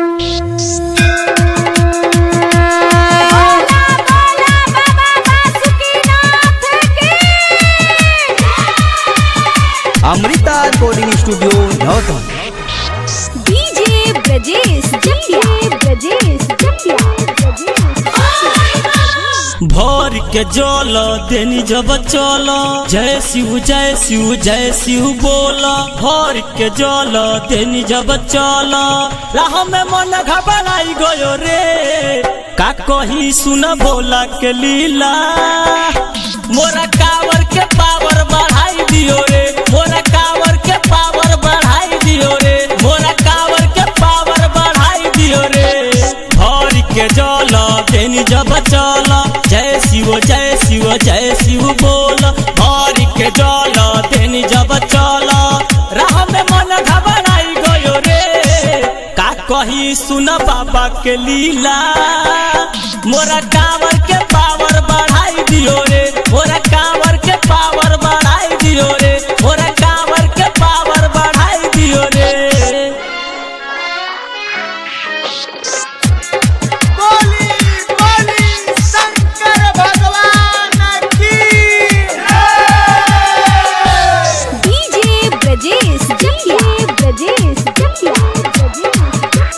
Amrita recording studio Nautan DJ Brajesh Jatiya Brajesh जटिया भर के जल देनी जब चल जय शिव जय शिव जय शिव बोल भर के जल देनी जब चल राह में मन घबराई गयो रे का कही सुन बोला के लीला मोरा कावर के पावर बढ़ाई दियो रे मोरा कावर के पावर बढ़ाई दियो रे मोरा कावर के पावर बढ़ाई दियो रे भर के जल देनी जब चल जय शिव जय शिव जय शिव बोल भर के जल देनी जब चल राह में मन घबराई गयो रे का कही सुन बाबा के लीला मोरा कावर के पावर बढ़ाई दियो रे मोरा कावर के पावर बढ़ाई दियो रे मोरा कावर के पावर बढ़ाई दियो रे बोली बोली शंकर भगवान की डीजे ब्रजेश जटिया ब्रजेश जटिया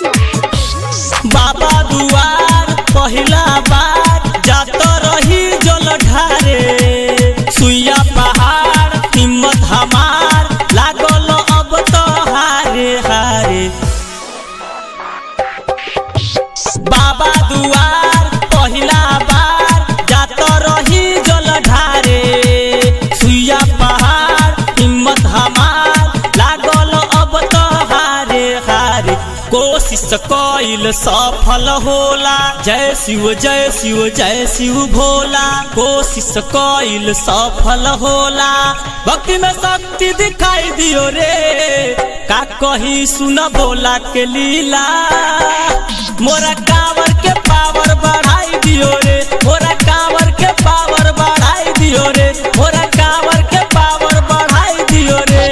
बाबा दुआर पहिला बार जात रही जल ढारे सुइया पहाड़ हिम्मत हमार लागल अब तो हारे हारे बाबा दुआर पहिला बार जात रही जल ढारे सुइया पहाड़ हिम्मत हमार लागल अब तो हारे हारे कोशिश कइल सफल होला जय शिव जय शिव जय शिव भोला कोशिश कइल सफल होला भक्ति में शक्ति दिखाई दियो रे का कही सुन बोला के लीला मोरा कावर के पावर बढ़ाई दियो रे मोरा कावर के पावर बढ़ाई दियो रे मोरा कावर के पावर बढ़ाई दियो रे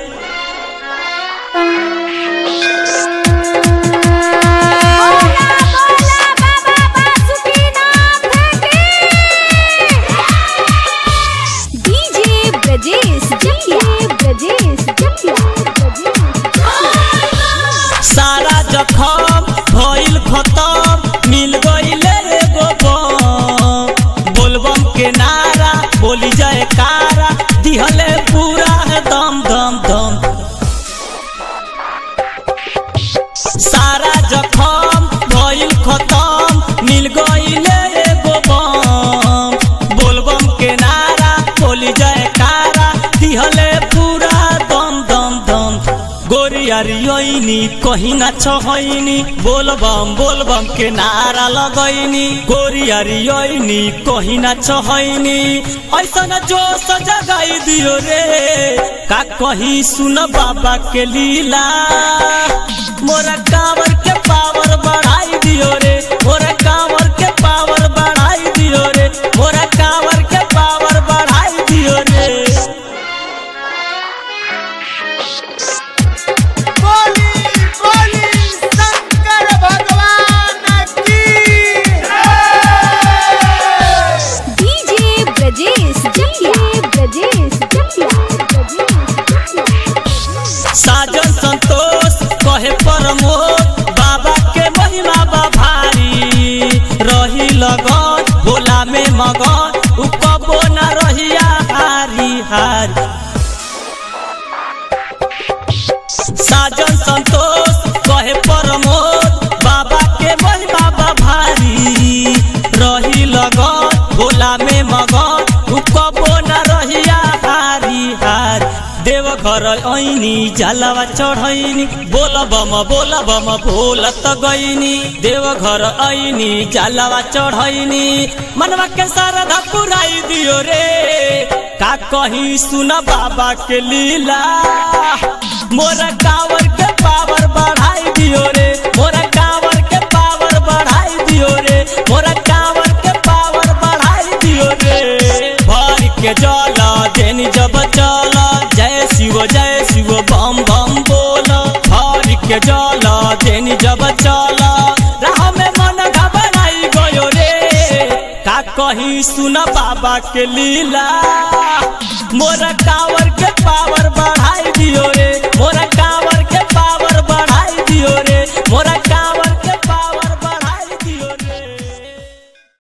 डीजे ब्रजेश जटिया ब्रजेश जटिया सारा जखम भइल खतम मिल गइले एगो बम बोलबम के नारा बोली जाए कारा दिहले पूरा है दम दम दम सारा जखम भइल खतम मिल गइले एगो बम बोलबम के नारा बोली जाए कारा दिहले पूरा दम दम दम गोरियारियोइनी कहीं ना छहइनी बोलबम बोलबम के नारा लगैनी गोरियारियोइनी कहीं ना छहइनी ऐसन जोश जगाई दियो रे का कहीं सुन बाबा के लीला मोरा कावर के पावर बढ़ाई दियो रे मोरा कावर के पावर बढ़ाई दियो रे मोरा कावर के पावर बढ़ाई दियो रे बोली बोली शंकर भगवान की डीजे ब्रजेश जटिया ब्रजेश जटिया साजन संतोष कहे प्रमोद बाबा के महिमा बा भारी रही लगन भोला में मगन उ कबो न रहिया हारी हारी साजन संतोष कहे प्रमोद बाबा के महिमा बा भारी रही लगन भोला में मगन उ कबो न रहिया हारी हारी देवघर ऐनी जलवा चढ़ैनी बोल बम बोल बम बोलत गईनी देवघर ऐनी जलवा चढ़ैनी मनवा के श्रद्धा पुराई दियो रे का कहीं सुन बाबा के लीला मोरा कावर के पावर बढ़ाई दियो रे मोरा कावर के पावर बढ़ाई दियो रे मोरा कावर के पावर बढ़ाई दियो रे भर के जल देनी जब चल जय शिव जय शिव बम बम बोल भर के जल देनी जब चल कहीं सुना बाबा के लीला मोरा काव